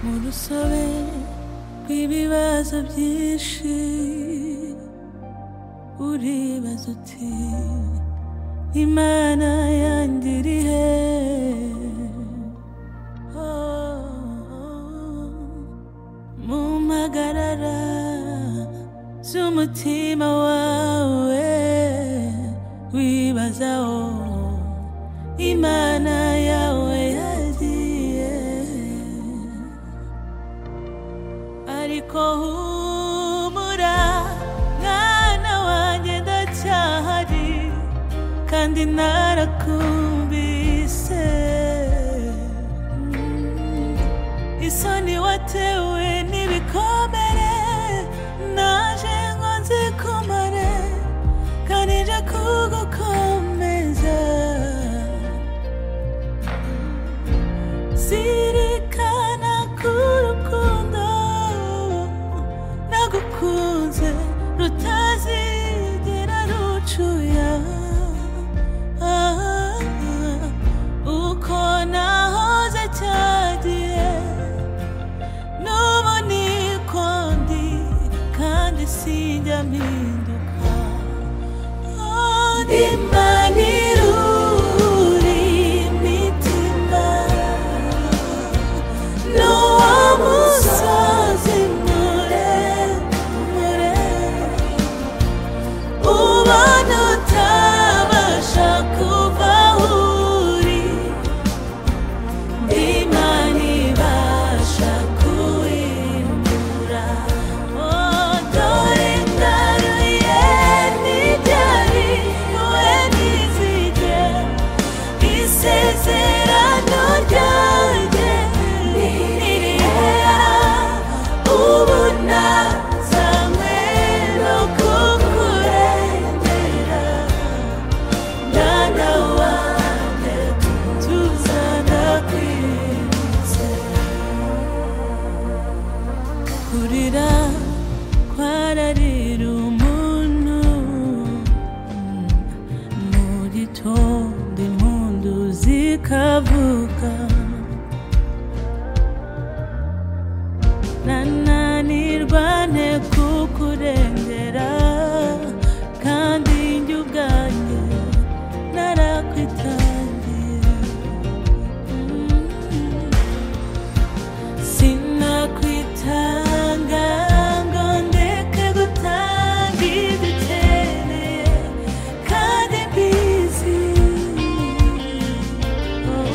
mu rusobe rw'ibibazo byinshi uribaza uti imana yanjye iri he Oh, mumpagarara z'umutima wawe wibazaho imana yawe yagiye ariko humura mwana wanjye ndacyahari kandi narakumvise Mm. isoni watewe n'ibikomere naje ngo nzikomare kandi nje kugukomeza zirikana ku rukundo nagukunze rutazigera rucuya Ah, uko nahoze cyagiye nubu niko ndi kandi sinjya mpinduka imana irura imitima n'uwo musozi muremure ubona utabasha kuva aho uri imana ibasha kuwimura dore ndaruye n'ibyari we n'izige isezerano ryanjye ni ririya ubu nazanywe no kukurengera Mwana wanjye tuzana kwizera kurira kwararira umuntu mu gitondo impundu zikavuga nananirwa nte kukurengera kandi njye ubwanjye narakwitangiye Mm. sinakwitanga ngo ndeke gutanga ibyo ukeneye kandi mbizi Oh.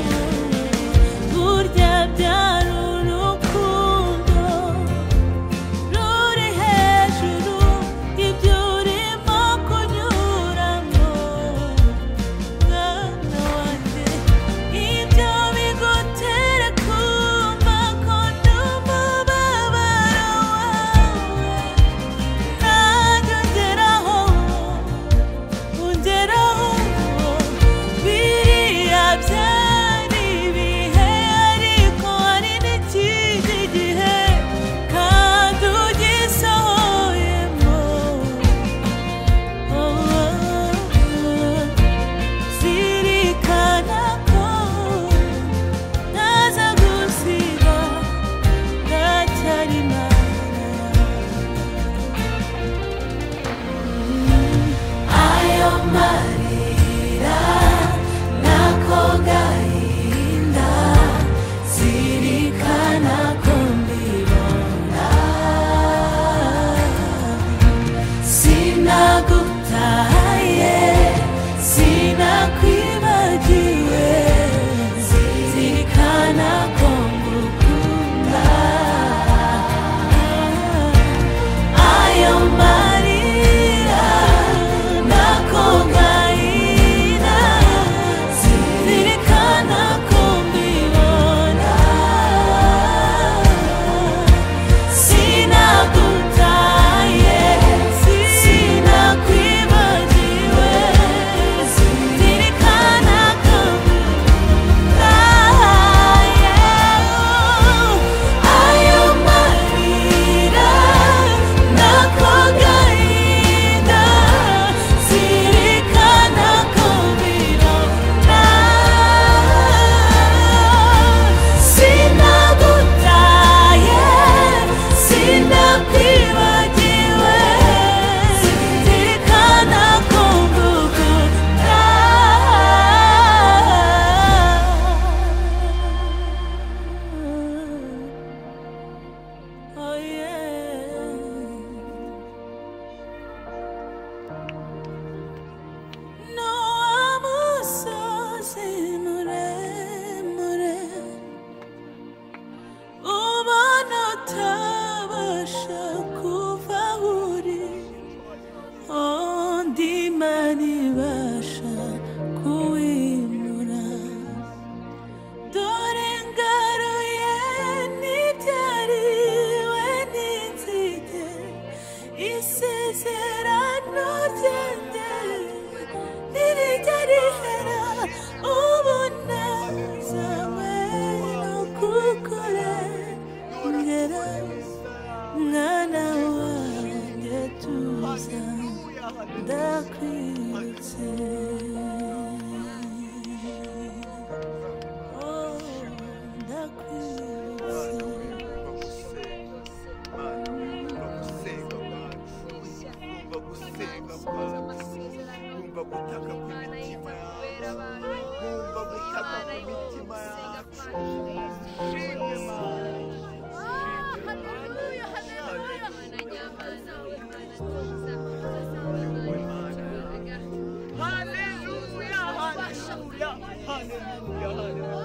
할렐루야 할렐루야